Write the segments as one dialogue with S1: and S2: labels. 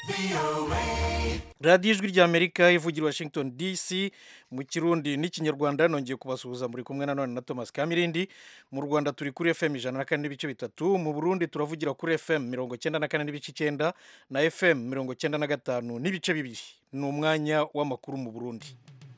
S1: radiyo ijwi ry'amerika ivugira washington dc mu kirundi n'ikinyarwanda nongeye kubasuhuza muri kumwe nanone na thomas kamirindi mu rwanda turi kuri fm ijana na kane n'ibice bitatu mu burundi turavugira kuri fm mirongo cyenda na kane n'ibice icyenda na fm mirongo cyenda na gatanu n'ibice bibiri ni umwanya w'amakuru mu burundi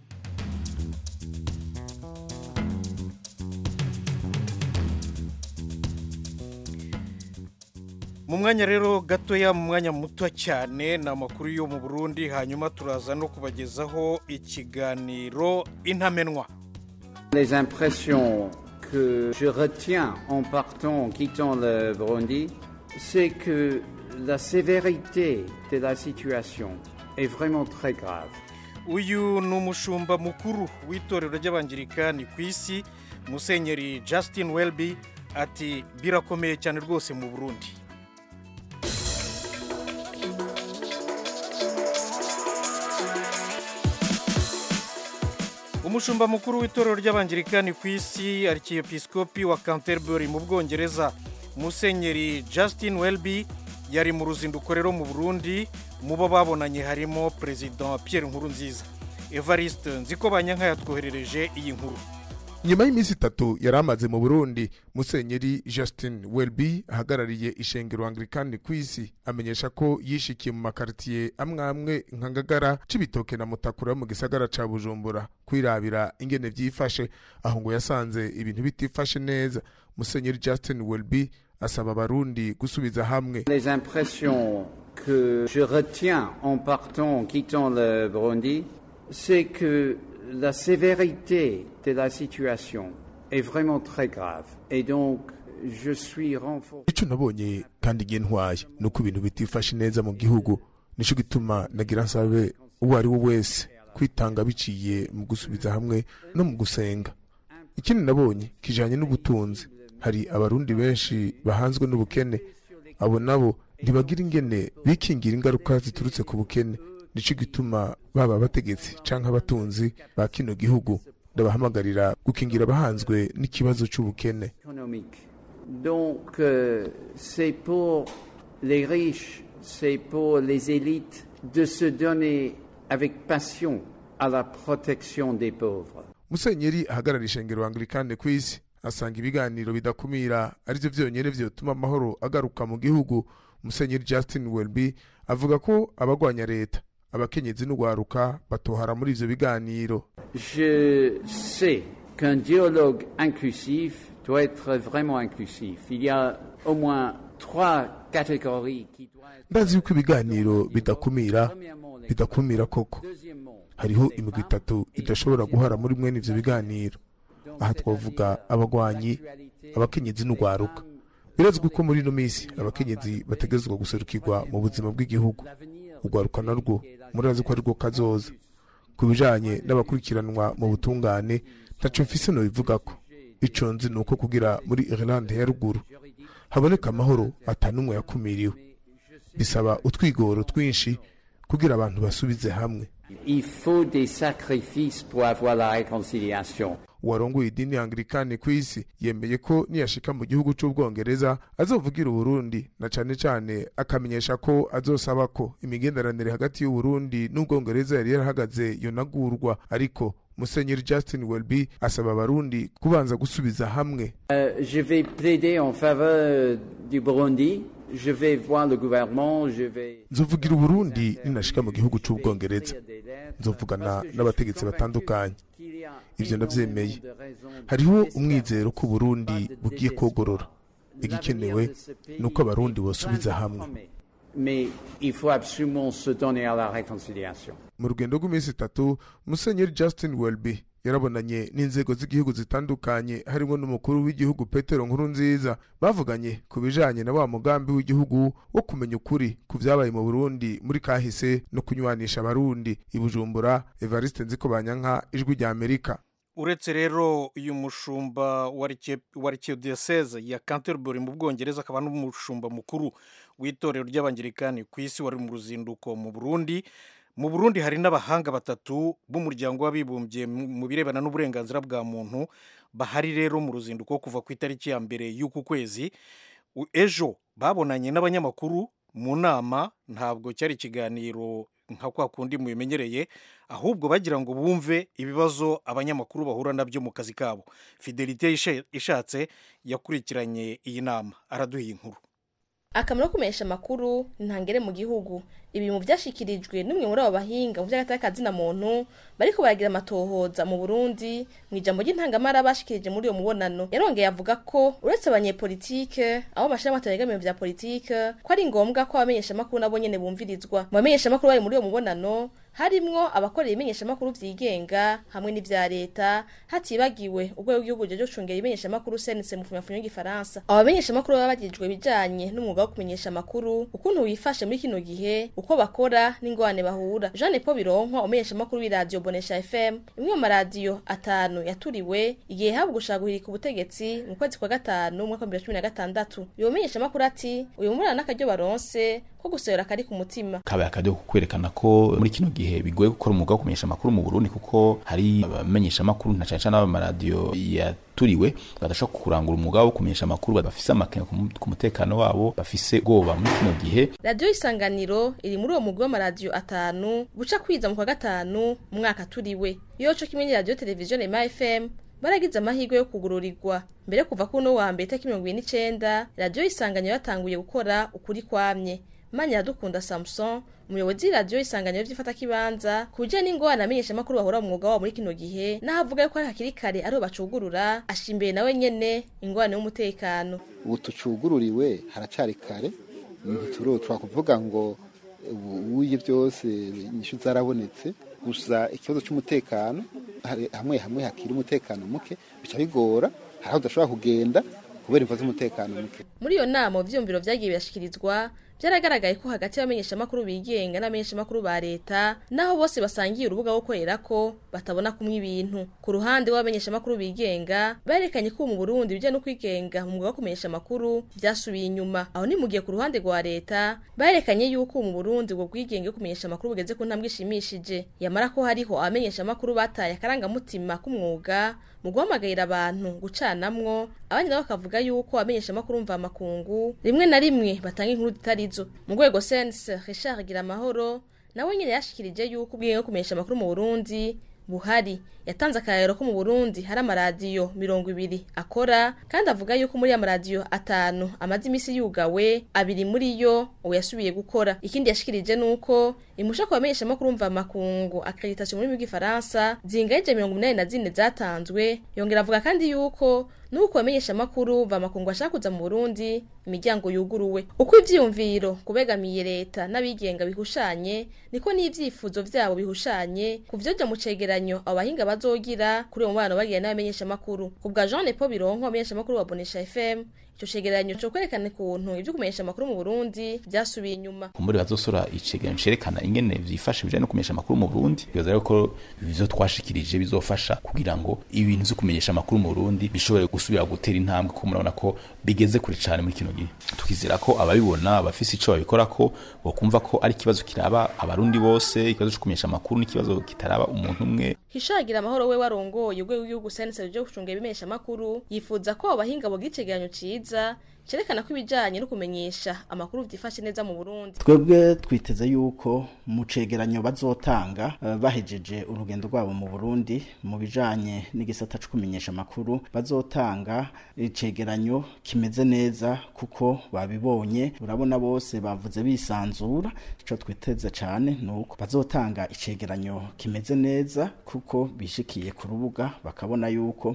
S1: mu mwanya rero gatoya mu mwanya muto cyane ni amakuru yo mu burundi hanyuma turaza no kubagezaho ikiganiro intamenwa
S2: Les impressions que je retiens en partant, en quittant le Burundi, c'est que la sévérité de la situation est vraiment très grave.
S1: uyu ni umushumba mukuru w'itorero ry'abangirikani ku isi musenyeri justin welby ati birakomeye cyane rwose mu burundi umushumba mukuru w'itorero ry'abangirikani ku isi arkiyepisikopi wa canterbury mu bwongereza musenyeri justin welby yari mu ruzinduko rero mu burundi mu bo babonanye harimo perezida pierre nkurunziza evariste nziko banyanka yatwoherereje iyi nkuru
S3: nyuma y'iminsi itatu yari amaze mu burundi musenyeri justin welby ahagarariye ishengero anglikani ku isi amenyesha ko yishikiye mu makaritiye amwe amwe nka ngagara c'ibitoke na mutakura mu gisagara ca bujumbura kwirabira ingene vyifashe aho ngo yasanze ibintu bitifashe neza musenyeri justin welby asaba abarundi gusubiza hamwe
S2: Les impressions que je retiens en partant, en quittant le Burundi, c'est que la sévérité de la situation est vraiment très grave. Et donc, je suis renforcé.
S3: ico nabonye kandi igihe ntwaye ni uko ibintu bitifashe neza mu gihugu nico gituma nagira nsabe uwo ari we wese kwitanga biciye mu gusubiza hamwe no mu gusenga ikindi nabonye kijanye n'ubutunzi hari abarundi benshi bahanzwe n'ubukene abo nabo ntibagira ingene bikingira ingaruka ziturutse ku bukene nico gituma baba abategetsi canke abatunzi ba kino gihugu ndabahamagarira gukingira abahanzwe n'ikibazo c'ubukene
S2: économique. Donc, euh, c'est pour les riches, c'est pour les élites de se donner avec passion à la protection des pauvres.
S3: musenyeri ahagarara ishengero anglikane ku isi asanga ibiganiro bidakumira arivyo vyonyene vyotuma amahoro agaruka mu gihugu musenyeri justin welby avuga ko abagwanya leta abakenyezi n'ugwaruka batohara muri ivyo biganiro
S2: Je sais qu'un dialogue inclusif doit être vraiment inclusif. Il y a au moins trois catégories qui doivent être...
S3: ndazi yuko ibiganiro bidakumira
S2: Premièrement, les...
S3: bidakumira koko
S2: Deuxièmement,
S3: hariho imigwi itatu idashobora guhara muri mwene ivyo biganiro aha twavuga abagwanyi abakenyezi n'ugwaruka birazwi ko muri ino minsi abakenyezi bategerezwa guserukirwa mu buzima bw'igihugu ugwaruka narwo murazi ko arirwo kazoza ku bijanye n'abakurikiranwa mu butungane ntaco mfise nobivugako ico nzi ni uko kugira muri irlande ya ruguru haboneka amahoro atanumwe yakumiriwe bisaba utwigoro twinshi kugira abantu basubize hamwe
S2: Il faut des sacrifices pour avoir la réconciliation.
S3: uwarongoye idini anglikani ku isi yemeye ko niyashika mu gihugu c'ubwongereza azovugira uburundi na cane cane akamenyesha ko azosaba ko imigenderanire hagati y'uburundi n'ubwongereza yari yarahagaze yonagurwa ariko musenyeri justin welby asaba abarundi kubanza gusubiza hamwe
S2: Euh, je vais plaider en faveur du Burundi. Je vais voir le gouvernement. Je vais.
S3: nzovugira uburundi ninashika mu gihugu c'ubwongereza nzovugana n'abategetsi batandukanye ivyo ndavyemeye hariho umwizero ko uburundi bugiye kogorora igikenewe ni uko abarundi bosubiza hamwe
S2: Mais il faut absolument se donner à la réconciliation.
S3: mu rugendo rw'iminsi itatu musenyeri justin welby yarabonanye n'inzego z'igihugu zitandukanye harimo n'umukuru w'igihugu petero nkurunziza bavuganye ku bijanye na wa mugambi w'igihugu wo kumenya ukuri ku vyabaye mu burundi muri kahise no kunywanisha abarundi i bujumbura evariste nziko banyanka ijwi rya amerika
S1: uretse rero uyu mushumba wa Archie- wa archidiyoseze ya canterbury mu bwongereza akaba n'umushumba mukuru w'itorero ry'abangirikani ku isi wari mu ruzinduko mu burundi mu burundi hari n'abahanga batatu b'umuryango w'abibumbye mu mu birebana n'uburenganzira bwa muntu bahari rero mu ruzinduko kuva ku itariki ya mbere y'uku kwezi U- ejo babonanye n'abanyamakuru mu nama ntabwo cyari ikiganiro nka kwa kundi mubimenyereye ahubwo bagira ngo bumve ibibazo abanyamakuru bahura nabyo mu kazi kabo fidelite ishatse yakurikiranye iyi nama araduha inkuru
S4: akamaro ko kumenyesha amakuru ntangere mu gihugu ibi mu byashyikirijwe n'umwe muri abo bahinga mu by'agatakazina muntu bariko baragira amatohoza mu burundi mu ijambo ry'intangamara bashikirije muri uyo mubonano yarongeye avuga ko uretse abanyepolitike abo amashirahamwe ategamiye vya politike ko ari ngombwa ko abamenyeshamakuru nabo nyene bumvirizwa mu bamenyeshamakuru bari muri uyo mubonano harimwo abakorera ibimenyeshamakuru vyigenga hamwe n'ivya leta hatibagiwe urwego rw'igihugu ryo gucungera ibimenyeshamakuru sense mu funyafunyo y'igifaransa abo bamenyeshamakuru baba bagijwe ibijanye n'umwuga wo kumenyesha amakuru ukuntu wifashe muri kino gihe uko bakora n'ingorane bahura jeanne paul bironkwa umumenyeshamakuru w'iradiyo bonesha fm imwe mu maradiyo atanu yaturiwe igihe habwa gushaka guhirika ubutegetsi mu kwezi kwa gatanu umwaka wa bibiri na cumi na gatandatu uyu mumenyeshamakuru ati uyu murana n'akaryo baronse ko gusohora kari ku mutima
S5: kabaye akaryo ko kwerekana ko muri kino gihe bigoye gukora umwuga wo kumenyesha amakuru mu Burundi kuko hari abamenyesha amakuru na cyane cyane abamaradiyo yaturiwe badashobora kurangura umwuga wo kumenyesha amakuru bafise amakenga ku mutekano wabo bafise ubwoba muri kino gihe
S4: radiyo isanganiro iri muri uwo mugwi w'amaradiyo atanu guca kwiza mu kwa gatanu mu mwaka turiwe iyo co kimwe n'iradiyo televiziyo rema fm baragize amahirwe yo kugururirwa mbere kuva kuno wa mbere itariki mirongo ibiri n'icenda radiyo isanganiro yatanguye gukora ukuri kwamye manya dukunda samson umuyobozi w'iradiyo isanganiro ry'ifatakibanza ku bijyanye n'ingorane amenyeshamakuru bahora mu mwuga wabo muri kino gihe n'aho avuga yuko ari hakiri kare ariho bacugurura ashimbeye nawe nyene ingorane y'umutekano
S6: ubu tucugururiwe haracari kare ntiturotwa kuvuga ngo ubuye byose inyishu zarabonetse gusa ikibazo cy'umutekano hamwe hamwe hakiri umutekano muke bica bigora hari aho udashobora kugenda kubera imvo z'umutekano muke
S4: muri iyo nama ivyumviro vyagiye birashikirizwa byaragaragaye ko hagati y'abamenyeshamakuru bigenga n'abamenyeshamakuru ba leta naho bose basangiye urubuga wo korera ko batabona kumwe ibintu ku ruhande w'abamenyeshamakuru bigenga berekanye ko mu Burundi bijya no kwigenga mu mwuga wo kumenyesha amakuru byasubiye inyuma aho ni mu gihe ku ruhande rwa leta berekanye yuko mu Burundi ubwo bwigenge kumenyesha amakuru bugeze ku ntambwe ishimishije yamara ko hariho abamenyeshamakuru bataye akarangamutima k'umwuga mu guhamagarira abantu gucanamwo abandi nabo bakavuga yuko abamenyeshamakuru mva makungu rimwe na rimwe batanga inkuru zitarizo mu rwego sense richard gira amahoro nawe nyine yashikirije yuko ubwenge bwo kumenyesha amakuru mu burundi buhari yatanze akarero ko mu burundi hari amaradiyo mirongo ibiri akora kandi avuga yuko muri ya maradiyo atanu amaze iminsi yugawe abiri muri yo ubu yasubiye gukora ikindi yashikirije ni uko imusha ku bamenyeshamakuru mva makungu akreditasiyo mu rurimi rw'igifaransa zingaje mirongo umunani na zine zatanzwe yongera avuga kandi yuko nuko bamenyesha amakuru va makungu ashaka kuza mu Burundi imiryango yuguruwe uko ivyiyumviro kubegamiye leta n'abigenga bihushanye niko n'ivyifuzo vyabo bihushanye kuvyoja mu cegeranyo abo bahinga bazogira kuri uwo mubano bagira n'abamenyesha amakuru kubwa Jean Paul Bironko amenyesha amakuru wa Bonesha FM ico cegeranyo co kwerekana ukuntu ivyo kumenyesha amakuru mu Burundi vyasubiye inyuma
S5: kumbure bazosora icegeranyo cerekana ingene vyifashe bijanye no kumenyesha amakuru mu Burundi bibaza rero ko ivyo twashikirije bizofasha kugira ngo ibintu vyo kumenyesha amakuru mu Burundi bishobore gusubira gutera intambwe kuko murabona ko bigeze kure cyane muri kino gihe tukizera ko ababibona abafise ico babikora ko bokumva ko ari ikibazo kiraba abarundi bose ikibazo cyo kumenyesha amakuru n'ikibazo kitaraba umuntu umwe
S4: hishagira amahoro we warongoye urwego rw'igihugu sense ryo gucunga ibimenyesha amakuru yifuza ko abahinga bogira icegeranyo ciza cerekana ko ibijanye no kumenyesha amakuru vyifashe neza mu Burundi
S7: twebwe twiteze yuko mu cegeranyo bazotanga uh, bahejeje urugendo rwabo mu Burundi mu bijanye n'igisata cyo kumenyesha amakuru bazotanga icegeranyo kimeze neza kuko babibonye urabona bose bavuze bisanzura ico twiteze cyane nuko bazotanga icegeranyo kimeze neza kuko bishikiye ku rubuga bakabona yuko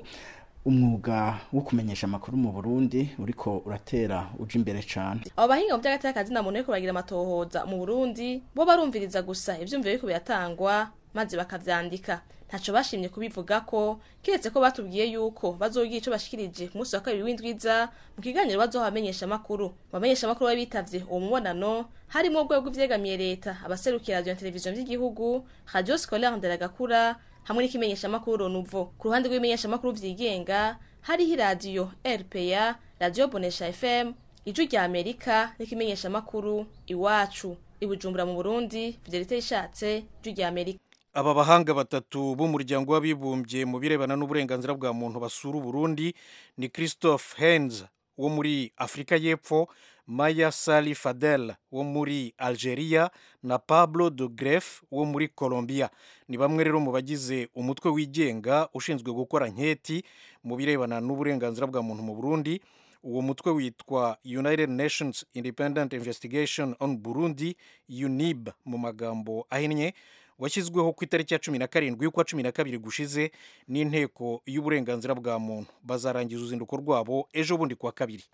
S7: umwuga wo kumenyesha amakuru mu Burundi uriko uratera uja imbere cyane
S4: abo bahinga mu by'agateka kazina muntu ariko baragira amatohoza mu Burundi bo barumviriza gusa ivyumviro biriko biratangwa maze bakavyandika ntaco bashimye kubivuga ko kiretse ko batubwiye yuko bazogira ico bashikirije ku munsi wa kabiri w'indwiza mu kiganiro bazoha abamenyesha amakuru bamenyesha amakuru bari bitavye uwo mubonano harimo urwego rw'ivyegamiye leta abaserukira radio na televiziyo vy'igihugu radio scolaire nderagakura hamwe n'ikimenyesha makuru Nuvo ku ruhande rw'imenyesha makuru vyigenga hariho iradiyo RPA radio Bonesha FM ijwi rya Amerika n'ikimenyesha makuru iwacu ibujumbura mu Burundi Fidelite ishatse ijwi rya Amerika
S1: aba bahanga batatu b'umuryango w'abibumbye mu birebana n'uburenganzira bwa muntu basura Burundi ni Christophe Hens wo muri Afrika y'Epfo maya sali fadel wo muri algeria na pablo de gref wo muri colombia ni bamwe rero mu bagize umutwe wigenga ushinzwe gukora nketi mu birebana n'uburenganzira bwa muntu mu burundi uwo mutwe witwa united nations independent investigation on burundi unib mu magambo ahinnye washyizweho ku itariki ya cumi na karindwi y'ukwa cumi na kabiri gushize n'inteko y'uburenganzira bwa muntu bazarangiza uruzinduko rwabo ejo bundi kuwa kabiri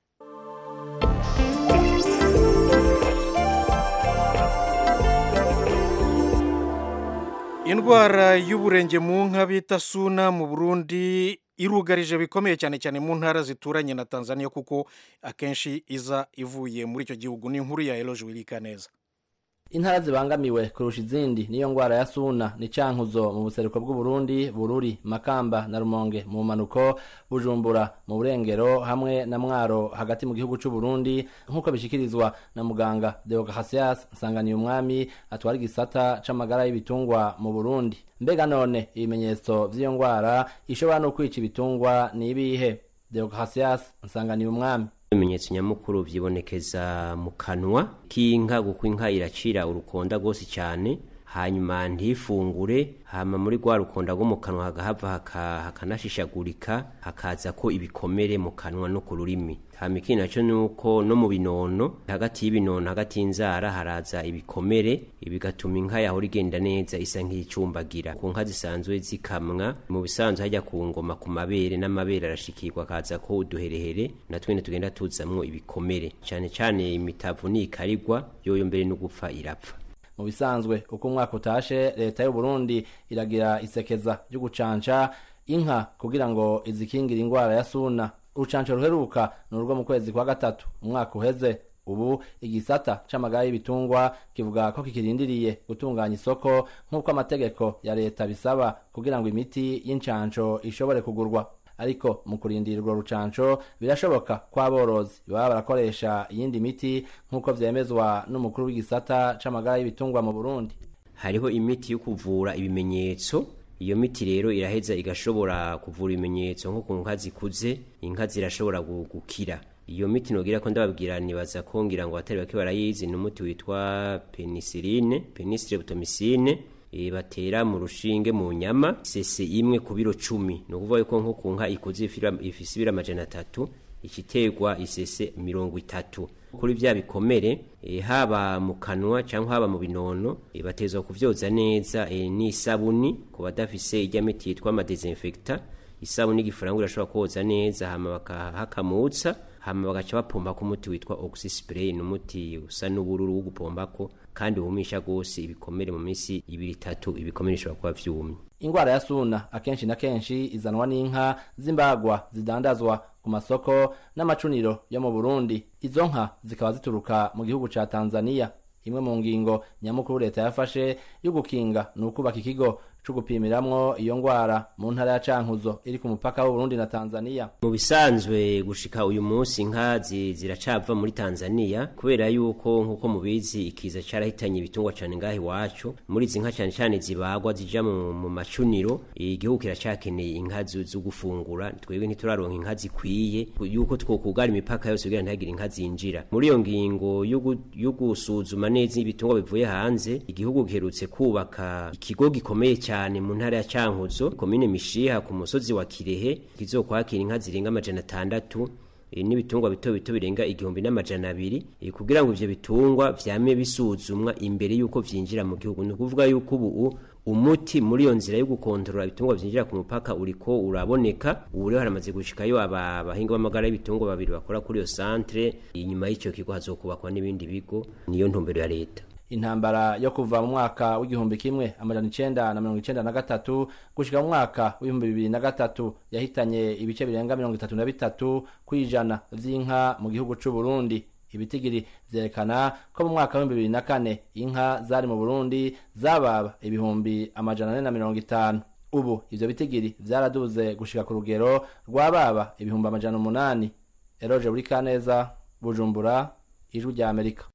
S1: indwara y'uburenge mu nka bita suna mu burundi irugarije bikomeye cyane cyane mu ntara zituranye na tanzania kuko akenshi iza ivuye muri icyo gihugu ni inkuru ya eroje wirika neza
S8: intara zibangamiwe kurusha izindi niyo ngwara ya suna ni cankuzo mu buseruko bw'uburundi bururi makamba na rumonge mu manuko bujumbura mu burengero hamwe na mwaro hagati mu gihugu c'uburundi nk'uko bishikirizwa na muganga deogahasias nsanganiye umwami atwara igisata c'amagara y'ibitungwa mu burundi mbega none ibimenyetso vy'iyo ngwara ishobora no kwica ibitungwa ni ibihe deogahasias nsanganiye umwami
S9: ibimenyetso nyamukuru vyibonekeza mu kanwa k'inka kuko inka iracira urukonda rwose cyane hanyuma ntifungure hama muri rwa rukonda rwo mu kanwa hagahava hakanashishagurika hakaza ko ibikomere mu kanwa no ku rurimi hama ikindi naco nuko no mu binono hagati y'ibinono hagati y'inzara haraza ibikomere bigatuma inka yahora igenda neza isa nk'icumbagira ku nka zisanzwe zikamwa mu bisanzwe hajya ku ngoma ku mabere n'amabere arashikirwa akaza ko uduherehere na twene tugenda tuzamwo ibikomere cane cane imitavu nikarigwa yoyo mbere no gupfa irapfa
S8: mu bisanzwe uko umwaka utashe leta y'u Burundi iragira isekeza ryo gucanca inka kugira ngo izikingire ingwara ya suna urucanco ruheruka ni urwo mu kwezi kwa gatatu umwaka uheze ubu igisata c'amagara y'ibitungwa kivuga ko kikirindiriye gutunganya isoko nk'uko amategeko ya leta bisaba kugira ngo imiti y'incanco ishobore kugurwa ariko mu kurindira urwo rucanco birashoboka ko aborozi baba barakoresha iyindi miti nk'uko vyemezwa n'umukuru w'igisata c'amagara y'ibitungwa mu burundi
S9: hariho imiti yo kuvura ibimenyetso iyo miti rero iraheza igashobora kuvura ibimenyetso nko ku nka zikuze inka zirashobora gukira iyo miti nogira ko ndababwira nibaza ko ngira ngo atari bake barayizi ni umuti witwa penicilline penicillin e, batera mu rushinge mu nyama sese imwe ku biro cumi ni ukuvuga yuko nko ku nka ikuze ifise ibiro amajana atatu ikiterwa isese mirongo itatu kuri vya bikomere e, haba mu kanwa cyangwa haba mu binono e, batezwa kuvyoza neza e, n'isabuni ku badafise irya miti yitwa amadesinfecta isabuni y'igifaransa irashobora koza neza hama bakahakamutsa hama bagaca bapomba ko umuti witwa oxyspray ni umuti usa n'ubururu wo gupombako kandi wumisha gose ibikomere mu minsi ibiri itatu ibikomere bishobora kuba vyumye
S8: ingwara ya suna akenshi na kenshi izanwa n'inka z'imbagwa zidandazwa ku masoko n'amacuniro yo mu burundi izo nka zikaba zituruka mu gihugu ca tanzania imwe mu ngingo nyamukuru leta yafashe yo gukinga ni ukubaka ikigo co gupimiramwo iyo ngwara mu ntara ya cankuzo iri ku mupaka w'uburundi na tanzania
S9: mu bisanzwe gushika uyu munsi inka ziracava muri tanzania kubera yuko nk'uko mubizi ikiza carahitanye ibitungwa cane ngaho iwacu muri izi nka cane cane zibagwa zija mu, mu macuniro igihugu kiracakeneye inka zo gufungura twebwe ntituraronka inka zikwiye yuko twokugara imipaka yose kugira ntihagire inka zinjira muri iyo ngingo yo gusuzuma neza ibitungwa bivuye hanze igihugu giherutse kubaka ikigo gikomeye cyane cyane mu ntara ya Cankuzo komine Mishiha ku musozi wa Kirehe kizokwakira inka zirenga amajana atandatu e, n'ibitungwa bito bito birenga igihumbi n'amajana abiri e, kugira ngo ivyo bitungwa vyame bisuzumwa imbere yuko vyinjira mu gihugu ni ukuvuga yuko ubu umuti muri iyo nzira yo gukontorora ibitungwa vyinjira ku mupaka uriko uraboneka ubu rero haramaze gushikayo abahinga b'amagara y'ibitungwa babiri bakora kuri iyo centre inyuma y'ico kigo hazokubakwa n'ibindi bigo niyo ntumbero ya leta
S8: intambara yo kuva mu mwaka w'igihumbi kimwe amajana icenda na mirongo icenda na gatatu gushika mu mwaka w'ibihumbi bibiri na gatatu yahitanye ibice birenga mirongo itatu na bitatu kw'ijana vy'inka mu gihugu c'uburundi ibitigiri vyerekana ko mu mwaka w'ibihumbi bibiri na kane inka zari mu burundi zababa ibihumbi amajana ane na mirongo itanu ubu ivyo bitigiri vyaraduze gushika ku rugero rwababa ibihumbi amajana umunani eroje buri kaneza bujumbura ijwi rya amerika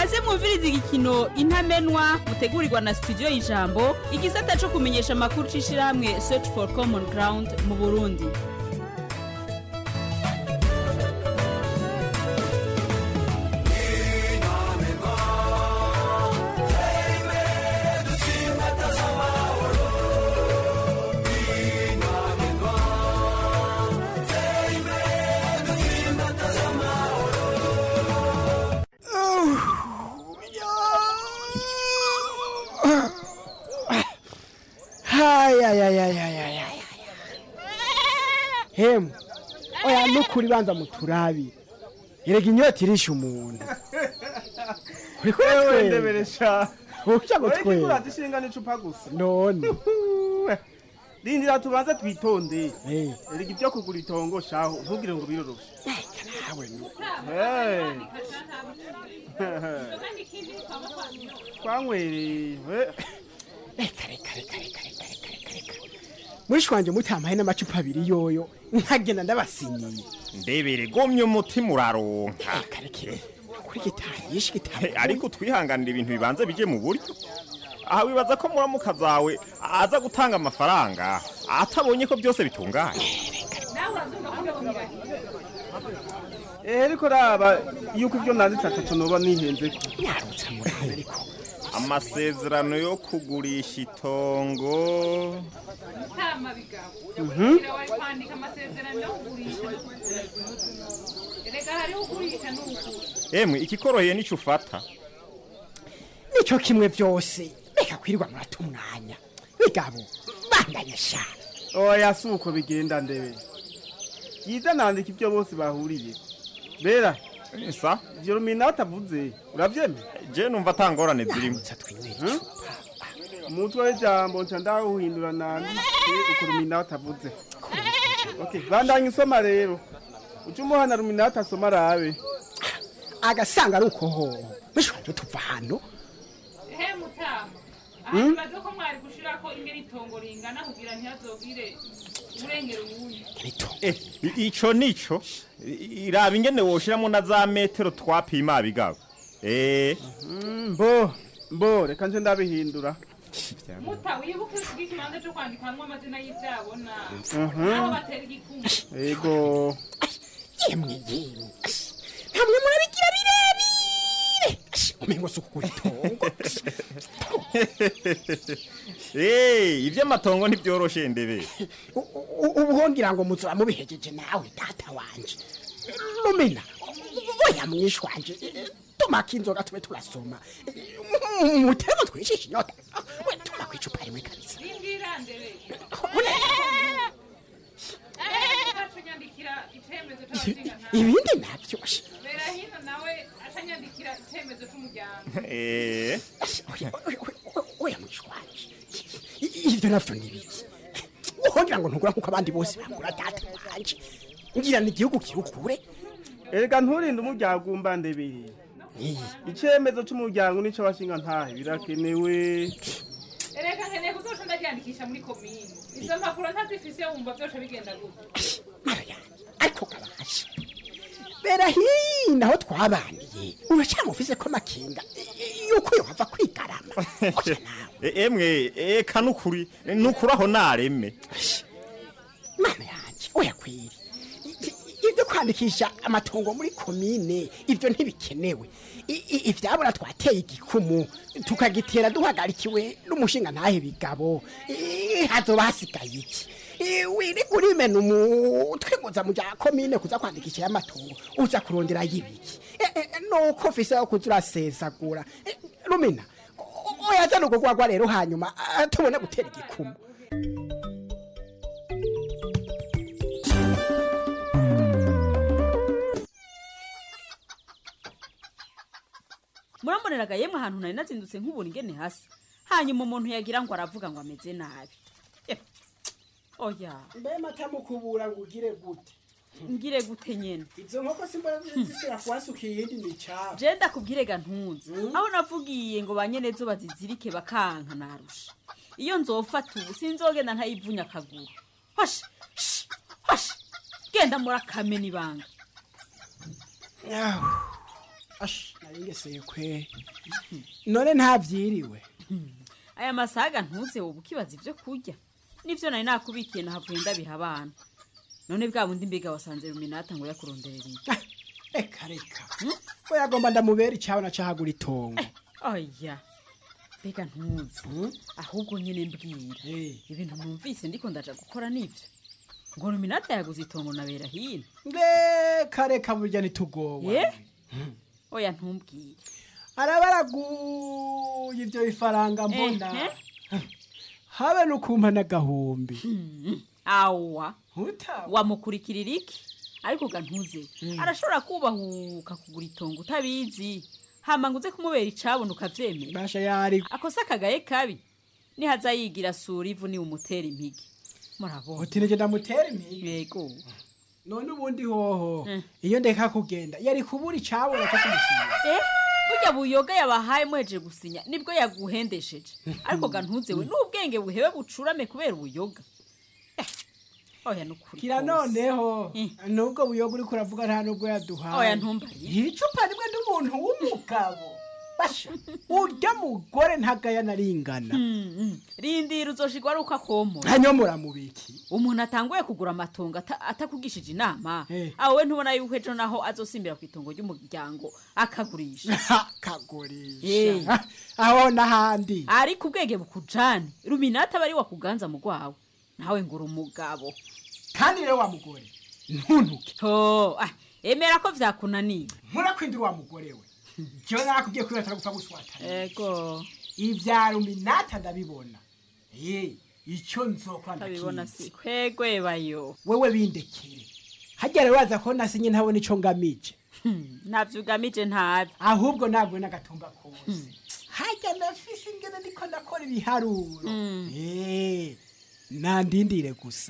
S10: kaze mwumviriza igikino intamenwa mutegurirwa na studio y'ijambo igisata cyo kumenyesha amakuru c'ishirahamwe search for common ground mu burundi
S11: hayayayayayaya hemu oya nukuri banza muturabire erega inyota irisha umuntu uriko
S12: Ewe
S11: uratwenga
S12: ndeberesha
S11: uca ngo
S12: Ureke
S11: twenga
S12: kurata ishinga n'icupa gusa
S11: none
S12: rindira tubanze twitonde erega ibyo kugura itongo shaho ntugire ngo biroroshe Hey. twanywereye
S11: mwishi wanje mutampaye n'amacupa abiri yoyo nkagenda ndabasinyiye
S13: ndebere gomye umutima uraronka
S11: kuri gitahishe gitahishe
S13: ariko twihanganira ibintu bibanza bije mu buryo aha wibaza ko muramuka zawe aza gutanga amafaranga atabonye ko byose bitunganye
S12: Eh, ariko raba yuko ibyo nanditse atatu noba nihenze ko
S13: amasezerano yo kugurisha itongo
S14: Tama bigabo.
S12: Mhm.
S14: Kira wari kwandika amasezerano yo kugurisha no kugura. Erega hariho ugurisha n'ugura.
S13: emwe ikikoroheye nico ufata
S11: nico kimwe byose reka kwirirwa murata umwanya bigabo bandanye sha
S12: oya si uko bigenda ndebe byiza nandika ibyo bose bahuriye bera
S13: sa
S12: ivyo ruminata avuze uravyemera
S13: je numva atangorane zirimo
S12: Hmm? umutwe w'ijambo nca ndawuhindura nandike uko ruminata avuze okay bandanye usoma rero uca umuhana ruminata asoma arabe
S11: agasanga ari uko hoho mwishi wanje tuva hano
S14: He mutama.
S12: Hmm?
S14: Aha bazo ko mwari gushirako ingene itongo ringana kugira ntihazogire urengera uwundi.
S13: Eh, i- ico nico I- iraba ingene woshiramo na za metero twapima bigabo eh
S12: Mm, mbo mbo reka nje ndabihindura
S14: Muta wibuke uvuga ikibanza cyo kwandikamwo amazina y'ivyabona.
S12: Mhm.
S14: Aho batera igikumwe.
S12: ego
S11: yemwe yemwe ntamwe murabigira birebire umengo si ukugura itongo
S13: Eh, ivy'amatongo ntibyoroshe ndebe
S11: U- ubu hongira ngo muzura mubihejeje nawe data wanje lumina oya mwishi wanje tumaka inzoga tube turasoma mutemo twishisha inyota we tuma kwicupa rimwe kabisa
S14: Rindira ndebe. Acanyandikira icemezo c'abashingantahe.
S11: ibindi navyo
S14: Bera hino nawe acanyandikira icemezo c'umuryango.
S13: eh
S11: oya mwishi wanje I- ivyo navyo nibiki uhongira ngo ntugura nkuko abandi bose bagura data wanje ngira ni igihugu kirukure
S12: erega nturinde umuryango umba ndebere icemezo c'umuryango nico abashinga ntahe birakenewe
S14: Erega nkeneye kuzoca ndaryandikisha muri komine. Izo mpapuro ntazifise wumva vyose bigenda gute.
S11: ariko kabasha bera hino aho twabaniye uracamufise ko amakinga i- yuko yohava kwigarama
S13: Eh, emwe eka nukuri nukuri aho nareme
S11: mana yanje oya kwiri I- i- ibyo kwandikisha amatongo muri komine ibyo ntibikenewe I- i- ivyabura twateye igikumu tukagitera duhagarikiwe n'umushinga ntahe bigabo I- hazoba hasigaye iki I- wirirwa urimena umutwe ngo uza mu bya komine kuza kwandikisha y'amatongo uza kurondera y'ibiki E- e- nuko ufise aho kuza urasesagura E, rumina o- oya zana urwo rwagwa rero hanyuma ah, tubone gutera igikumu
S10: muramboneraga yemwe ahantu nari nazindutse nk'ubura ingene hasi hanyuma umuntu yagira ngo aravuga ngo ameze nabi Eh, oya
S11: mbe matamukubura ngo ugire gute
S10: ngire gute nyene
S11: izo nkoko simbona zisira kuhasuka iyindi ni icabo
S10: je ndakubwire ga ntunze aho navugiye ngo banyenezo bazizirike bakanka narusha iyo nzofata ubu sinzogenda ntayivunya akaguru hoshi shi, hoshi genda muri akame n'ibanga
S11: ash naringeseye kwe none ntavyiriwe
S10: aya masaga ntuze wowe ukibaza ibyo kurya nivyo nari nakubikiye nahavuye ndabiha abana none bwa bundi mbega wasanze ruminata ngo yakuronderera iki
S11: reka reka we yagomba ndamubera icabona cahagura itongo
S10: oya mbega ntuzi ahubwo nyine mbwira ibintu numvise ndiko ndaja gukora nivyo ngo ruminata yaguze itongo nabera hino
S11: reka reka burya ntitugowe
S10: ye oya ntumbwire
S11: arabaraguye ivyo bifaranga mbona
S10: Ehe.
S11: habe nukumpa n'agahumbi
S10: awa wamukurikirira iki ariko ga ntuze arashobora kubahuka kugura itongo utabizi hama ngo uze kumubera icabona ukavyemera
S11: basha yari
S10: akosa akagaye kabi nihaza yigira sura ivu ni umutera impigi murabona
S11: uti nige ndamutera impigi
S10: yego
S11: none ubundi hoho iyo ndeka kugenda yari kubura icabona cyo kumusinya
S10: eh burya buyoga yabahaye mweje gusinya nibwo yaguhendesheje ariko ga ntuze we n'ubwenge buhebe bucurame kubera ubuyoga Eh, oya nukuri
S11: kira noneho nubwo buyoga uriko uravuga nta nubwo yaduhaye
S10: Oya, ntumbariye.
S11: icupa rimwe n'umuntu w'umugabo basha urya mugore ntagaya naringana
S10: rindira uzoshigwa ari uko akomora
S11: hanyomora mubiki
S10: umuntu atanguye kugura amatongo ata- atakugishije inama aho we ntubona yuko ejo naho azosimbira ku itongo ry'umuryango akagurisha
S11: akagurisha aho n'ahandi
S10: ariko ubwenge bukujane ruminata aba ari wakuganza mu rwawe nawe ngura umugabo
S11: kandi rero wa mugore ntuntuke
S10: ho ah, emera ko vyakunaniye
S11: murakwindira wa mugore we jewe nakubwiye ko atari gupfa guswatana
S10: ego
S11: ivya ruminata ndabibona ye icyo nzokora
S10: Ndabibona
S11: ndakizi.
S10: si kwegwe bayo
S11: wewe bindekere hajya rero waza ko nasinye ntabona ico ngamije
S10: ntavyo ugamije ntabi
S11: ahubwo ntabwo n'agatumba kose hajya nafise ingene ndiko ndakora ibiharuro Eh, nandindire gusa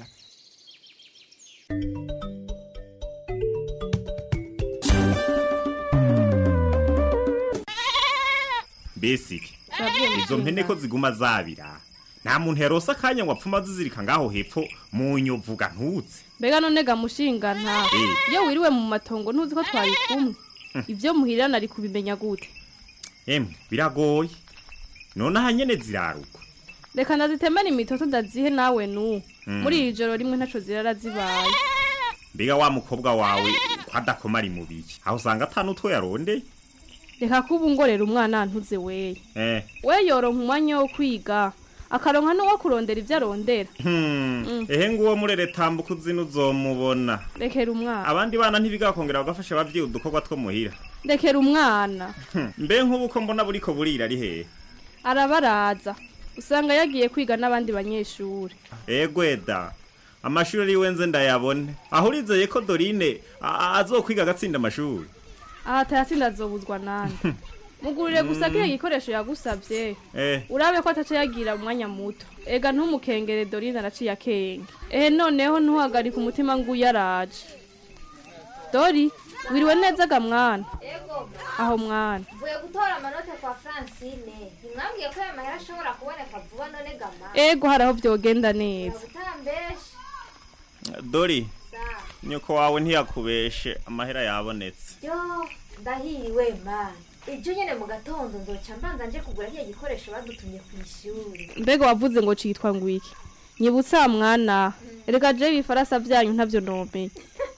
S13: mbesike
S15: Sabye
S13: izo mpene ko ziguma zabira nta muntu yarose akanya ngo apfuma zizirika ngaho hepfo mu nyovuga ntutse
S16: mbega none gamushinga nta
S13: Eh.
S16: iyo wiriwe mu matongo ntuzi ko twari kumwe ibyo muhirana ari kubimenya gute
S13: emwe biragoye none aha nyene zirarugwa
S16: reka ndazitemera imitoto ndazihe nawe nu
S13: Mm.
S16: muri iri joro rimwe ntaco zirara zibaye
S13: mbega wa mukobwa wawe ko adakoma ari mubiki aho usanga ata n'utwo yarondeye
S16: reka kuba ungorera umwana ntuze weye
S13: eh
S16: we yoronka umwanya wo kwiga akaronka n'uwo kurondera ibyo arondera
S13: Hmm,
S16: Mm.
S13: ehe nguwo murere tambuka uzina uzomubona
S16: rekera umwana
S13: abandi bana ntibigakongera bagafasha abavyeyi udukorwa two muhira
S16: rekera umwana
S13: Hmm, mbe nk'ubu ko mbona buriko burira ari hehe
S16: arabaraza usanga yagiye kwiga n'abandi banyeshuri
S13: egweda amashuri ari wenze ndayabone aho urizeye ko dorine a- a- azokwiga agatsinda amashuri
S16: aha atayatsinda azobuzwa nande mugurire gusa kiriya gikoresho yagusabye
S13: eh
S16: urabe ko ataca yagira umwanya muto ega ntumukengere dorine araciye akenge ehe noneho ntuhagarike umutima ngo uyaraje dori wiriwe neza ga mwana aho mwana
S17: mvuye gutora amanota kwa francine ntimwambwiye ko aya mahera ashobora kuboneka vuba none gama
S16: ego hari aho byogenda neza
S17: utambeshe
S13: dori nyoko wawe ntiyakubeshe amahera yabonetse
S17: yo ndahiriwe mana ibyo nyine mu gatondo nzoca mbanza nje kugura kiriya gikoresho badutumye ku ishuri
S16: mbega wavuze ngo citwa ngo iki nyibutsa mwana erega je ibifarasa byanyu ntavyo nomeye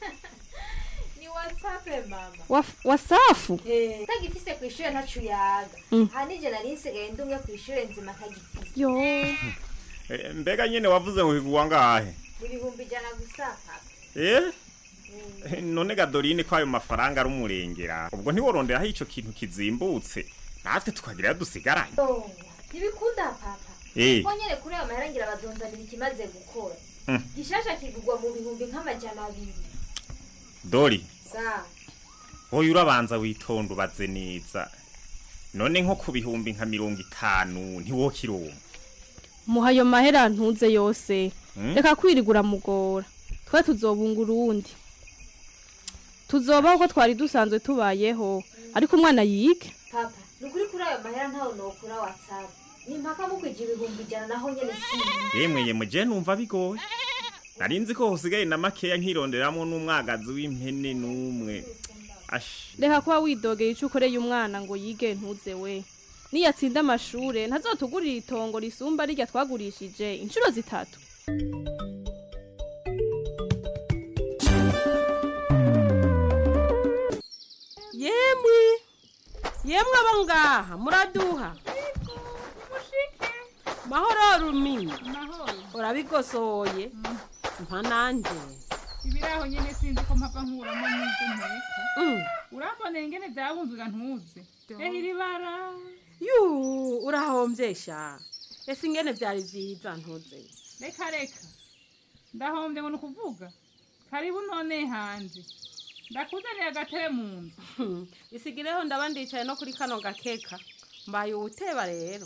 S17: ni watsape mama
S16: Waf- wasafu
S17: Eh, utagifise ku ishuri ntacu yaga
S16: Mm.
S17: aha nije nari nsigaye ndumwe ku ishuri nzima ntagifise
S16: yo
S13: Eh, mbega nyene wavuze ngo higwa ngahe
S17: ibihumbi ijana gusa papa
S13: eh Eh, none ga dorine ko ayo mafaranga ari umurengera ubwo ntiworonderaho ico kintu kizimbutse natwe tukagira dusigaranye
S17: Oh, ntibikunda papa
S13: Eh.
S17: ko nyene kuri ayo mahera ngira bazonzanira ikimaze gukora
S13: Mm.
S17: gishasha kigurwa mu bihumbi nk'amajana abiri
S13: dori
S17: sa
S13: wowe urabanza witonda ubaze neza none nko ku bihumbi nka mirongo itanu ntiwokironka
S16: muha ayo mahera ntuze yose
S13: Mm.
S16: reka kwirigura mugora twe tuzobunga urundi tuzobaho ko twari dusanzwe tubayeho ariko umwana yige
S17: papa ni ukuri kuri ayo mahera ntawe nokura watsapu ni mpaka mukwija ibihumbi ijana naho nyene si
S13: yemwe yemwe je numva bigoye nari nzi ko hosigaye na makeya nkironderamo n'umwagazi w'impene n'umwe ashi
S16: reka kuba widogeye icyo ukoreye umwana ngo yige ntuze we niyatsinda amashure ntazotugurira itongo risumba rirya twagurishije inshuro zitatu
S15: yemwe yemwe abo ngaha muraduha mahoro rumi urabigosoye mpa nanje
S14: ibiraho nyene sinzi ko mpava nkuramo n'ibyo nteka urambonera ingene byabunzwe ntuze ehe iri bara
S15: yuu urahombye sha ese ingene byari vyiza ntuze
S14: reka reka ndahombye ngo ni ukuvuga karibu none hanje ndakuzaniye agatebe mu nzu
S15: isigireho ndaba ndicaye no kuri kano gakeka mbaye uwuteba rero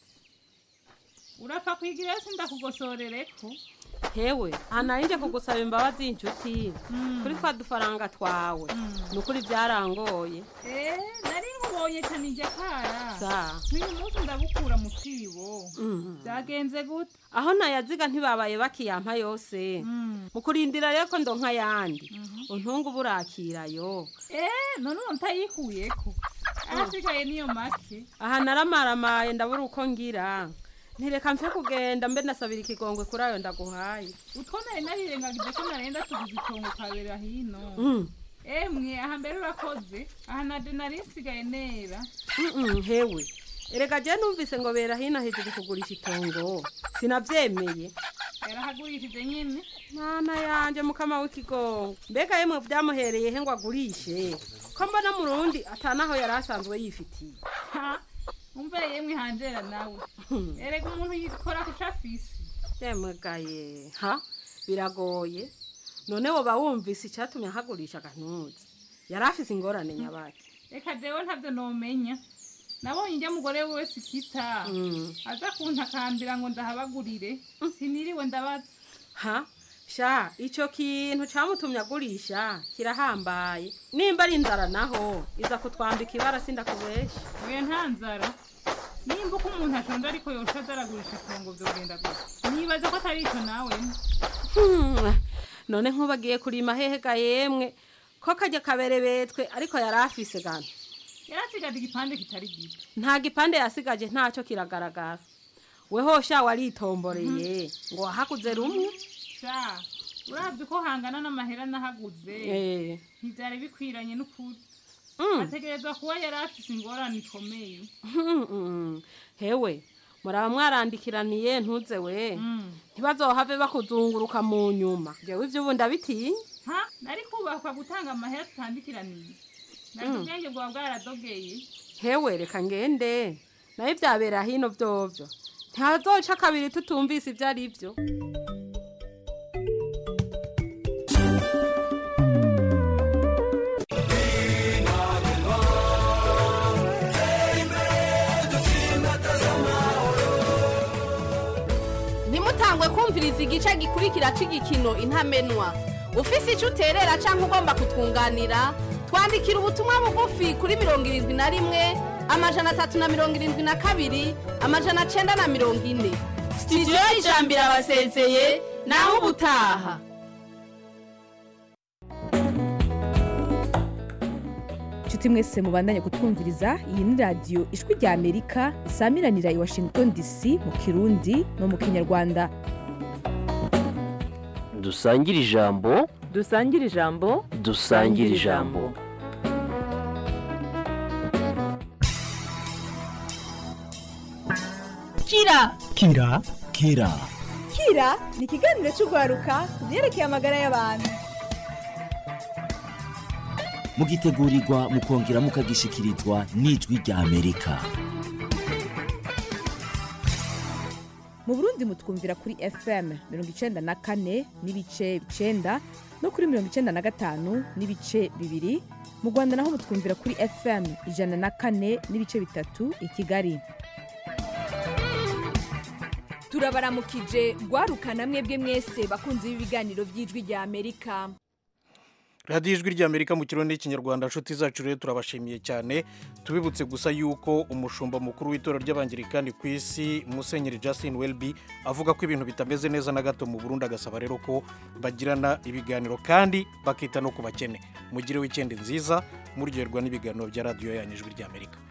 S14: urapfa kwigira ese ndakugosorereko
S15: hewe anarinje kugusaba imbabazi y'inshuti kuri twa dufaranga twawe ni ukuri byarangoye
S14: Eh, nari nkubonye cyane ijya kara
S15: Sa.
S14: nk'uyu munsi ndabukura mu kibo
S15: Mhm.
S14: byagenze gute
S15: aho nayaziga ntibabaye bakiyampa yose mu kurindira rero ko ndonka ayandi untunga uburakirayo
S14: Eh, none ubu ntayikuyeko ahasigaye niyo make
S15: aha naramaramaye ndabura uko ngira ntireka mfe kugenda mbe nasabira ikigongwe kuri ayo ndaguhaye
S14: utwo nari narirengagije ko narenda tugize itongo kabera hino
S15: Mm.
S14: emwe aha mbere urakoze aha nade nari nsigaye nera
S15: Mm-mm, hewe erega je numvise ngo bera hino hejuru kugurisha itongo sinavyemeye
S14: yarahagurishije nyine
S15: mana yanje mukama w'ikigongo mbega yemwe byamuhereye he ngo agurishe ko mbona murundi atanaho yari asanzwe yifitiye
S14: Ha, umve yemwe hanjera nawe erega umuntu yikora kuca afise
S15: yemugaye ha biragoye none woba wumvise icyatumye ahagurisha agantuzi yari afise ingorane nyabaki
S14: reka jewe ntabyo nomenya nabonye ijya mugore wese ikita
S15: Mm.
S14: aza kuntakambira ngo ndahabagurire siniriwe ndabaza
S15: ha sha icyo kintu cyamutumye agurisha kirahambaye nimba ari inzara naho iza kutwambika ibara sindakubesha
S14: oya nta nzara nimba uko umuntu ashonje ariko yosha azaragurisha itongo vyogenda gusa nibaza ko atari ico nawe
S15: Hmm, none nk'ubagiye kurima hehega yemwe ko kajya kaberebetwe ariko yari afise gana
S14: yarasigaje igipande kitari gito
S15: nta gipande yasigaje ntacyo kiragaragara weho sha waritomboreye ngo wahaguze rumwe
S14: sha uravye uko hangana n'amahera nahaguze
S15: Eh.
S14: ntivyari bikwiranye n'ukuri
S15: Mm.
S14: ategerezwa kuba yari afise ingorane ikomeye
S15: Mm, hewe muraba mwarandikiraniye ntuze we ntibazohave bakuzunguruka mu nyuma jewe ivyo ubu ndabitinya
S14: ha nari kubakwa gutanga amahera tutandikiraniye nari
S15: Mm.
S14: ubwenge bwawe bwaradogeye
S15: hewe reka ngende nayo ivyabera hino vyovyo ntihazoca kabiri tutumvise ivyo ari vyo
S18: ntimutangwe kumviriza igice gikurikira cy'igikino intamenwa ufise icyo uterera cyangwa ugomba kutwunganira twandikira ubutumwa bugufi kuri mirongo irindwi na rimwe amajana atatu na mirongo irindwi na kabiri amajana cyenda na mirongo ine sitidiyo y'ijambo irabasezeye naho ubutaha
S19: inshuti mwese mubandanye kutwumviriza iyi ni radiyo ijwi rya amerika isamiranira i washington dc mu kirundi no mu kinyarwanda
S20: dusangire ijambo
S21: dusangire ijambo
S20: dusangire ijambo
S22: kira
S23: kira kira
S22: kira ni ikiganiro cy'urwaruka ku byerekeye amagara y'abantu
S23: mugitegurirwa mukongera mukagishikirizwa n'ijwi rya amerika
S19: mu burundi mutwumvira kuri fm mirongo icenda na kane n'ibice icenda no kuri mirongo icenda na gatanu n'ibice bibiri mu rwanda naho mutwumvira kuri fm ijana na kane n'ibice bitatu i kigali
S22: turabaramukije rwaruka namwe bwe mwese bakunze b'ibiganiro by'ijwi rya amerika
S1: radiyo ijwi ry'amerika mu kirundi n'ikinyarwanda nshuti zacu rero turabashimiye cyane tubibutse gusa yuko umushumba mukuru w'itorero ry'abangirikani ku isi musenyeri justin welby avuga ko ibintu bitameze neza na gato mu burundi agasaba rero ko bagirana ibiganiro kandi bakita no ku bakene mugire wikendi nziza muryoherwa n'ibiganiro bya radiyo yanyu ijwi ry'amerika